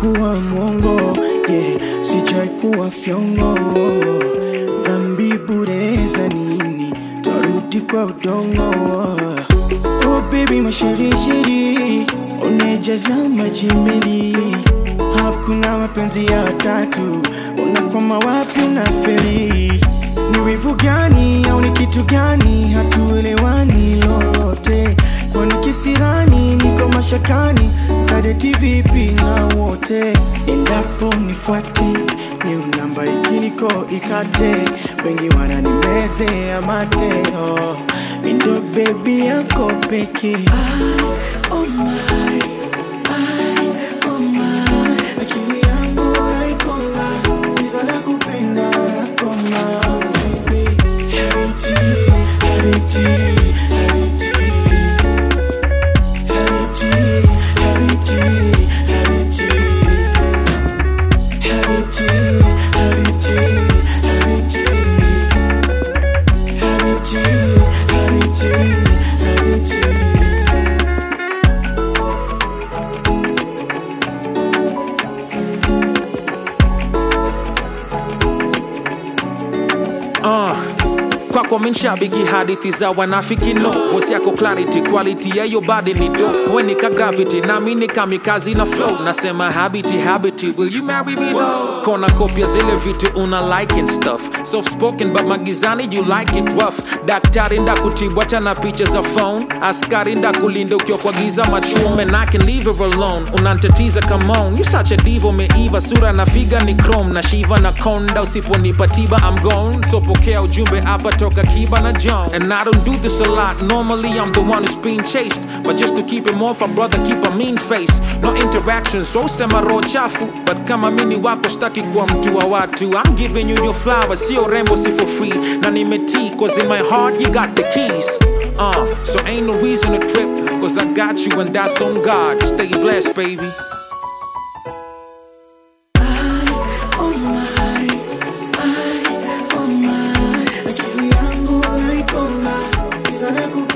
kuwa mwongo yeah, sijai kuwa fyongo dhambi bure za nini twarudi kwa udongo oh baby masherisheri unejaza majimeli hakuna mapenzi ya tatu unakwama wapi unaferi ni wivu gani au ni kitu gani hatuelewani lolote kwani kisirani niko mashakani kadeti vipi na wote endapo nifuate ni namba ikiniko ikate wengi wananimeze amate oh. Indo bebi yako peke oh my, I, oh my. Akili yangu naikonga sana kupenda nakoma baby. Habiti, habiti, habiti. Habiti, habiti, habiti. Habiti, habiti, habiti. Habiti, habiti, habiti. Uh, kwako minshabiki hadithi za wanafiki no vosi yako clarity quality ya yo body ni dope we nika gravity nami ni kamikazi na flow nasema habiti habiti will you marry me though kona kopia zile vitu una like and stuff soft spoken but magizani you like it rough daktari ndakutibwa tana picha za phone askari ndakulinda ukiwa kwa giza machume and I can leave her alone unantatiza come on you such a diva umeiva sura na figa ni chrome na shiva na konda usiponipa tiba I'm gone so pokea ujumbe hapa toka kiba na John and I don't do this a lot normally I'm the one who's being chased but just to keep him off a brother keep a mean face no interaction so sema roho chafu but kama mini wako staki kuwa mtu wa watu I'm giving you your flowers sio rembo si for free na nimetii cause in my heart you got the keys uh so ain't no reason to trip cause I got you and that's on God stay blessed baby Oh my, I, oh my, akili yangu naikonga sana kupenda